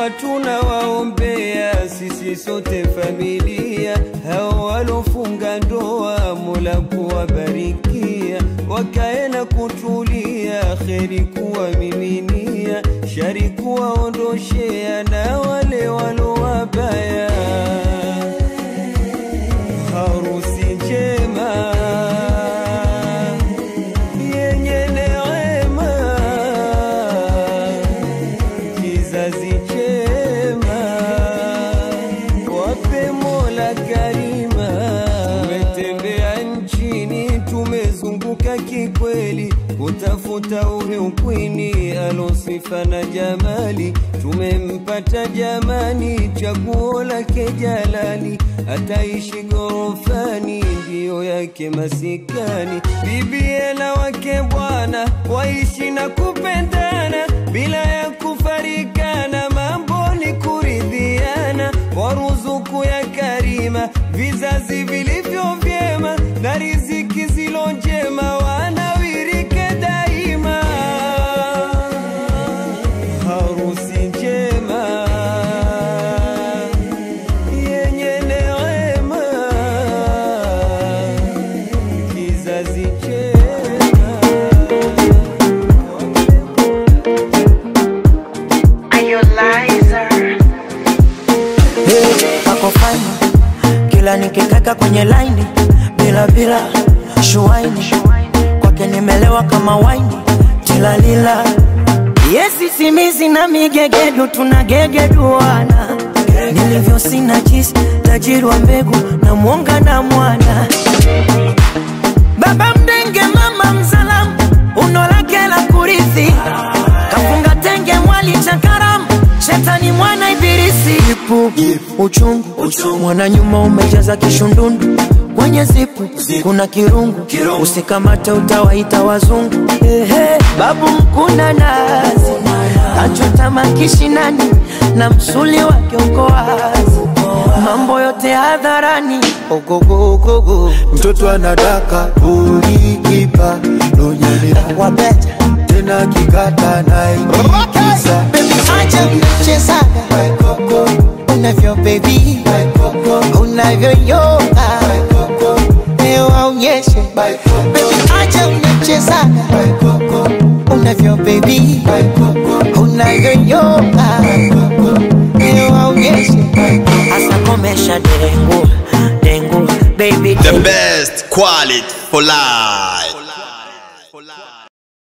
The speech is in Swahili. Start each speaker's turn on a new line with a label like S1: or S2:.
S1: dua tunawaombea sisi sote familia, hao walofunga ndoa, Mola kuwabarikia, wakae na kutulia, kheri kuwamiminia, shari kuwaondoshea, na wale walo wabaya, harusi njema yenye neema kizazi chema, wape Mola karima. Tumetembea nchini, tumezunguka kikweli, kutafuta huyu kwini alosifa na jamali. Tumempata jamani, chaguo lake jalali, ataishi gorofani, ndiyo yake masikani. Bibie na wake bwana waishi na kupendana bila ya kufarikana, mambo ni kuridhiana, waruzuku ya karima, vizazi vilivyo vyema na riziki zilo njema, wanawirike daima. Harusi njema yenye neema, kizazi chema.
S2: ako fine kila nikikaka kwenye laini bila bila shuaini kwake nimelewa kama waini tilalila yesi simizi na migegedu tunagegeduana nilivyo sina jisi tajiri wa mbegu na mwonga na mwana baba mdenge mama mzalamu uno lake la kurithi kafunga tenge mwali cha karamu shetani mwana ibilisi ipu uchungu, mwana nyuma umejaza kishundundu kwenye zipu kuna kirungu, usikamate utawaita wazungu Ehe, babu mkuna nazi kachota makishinani na msuli wake uko wazi mambo yote hadharani ogogogogo
S3: mtoto anadaka ulikipa nonyelea
S2: wabeta
S3: tena kikata naikisa
S2: Baby, acha mchezaga unavyo baby unavyoyoga leo aonyeshe Baby, acha mchezaga unavyo baby unavyoyoga leo aonyeshe asa komesha dengu dengu baby
S4: The best quality for life.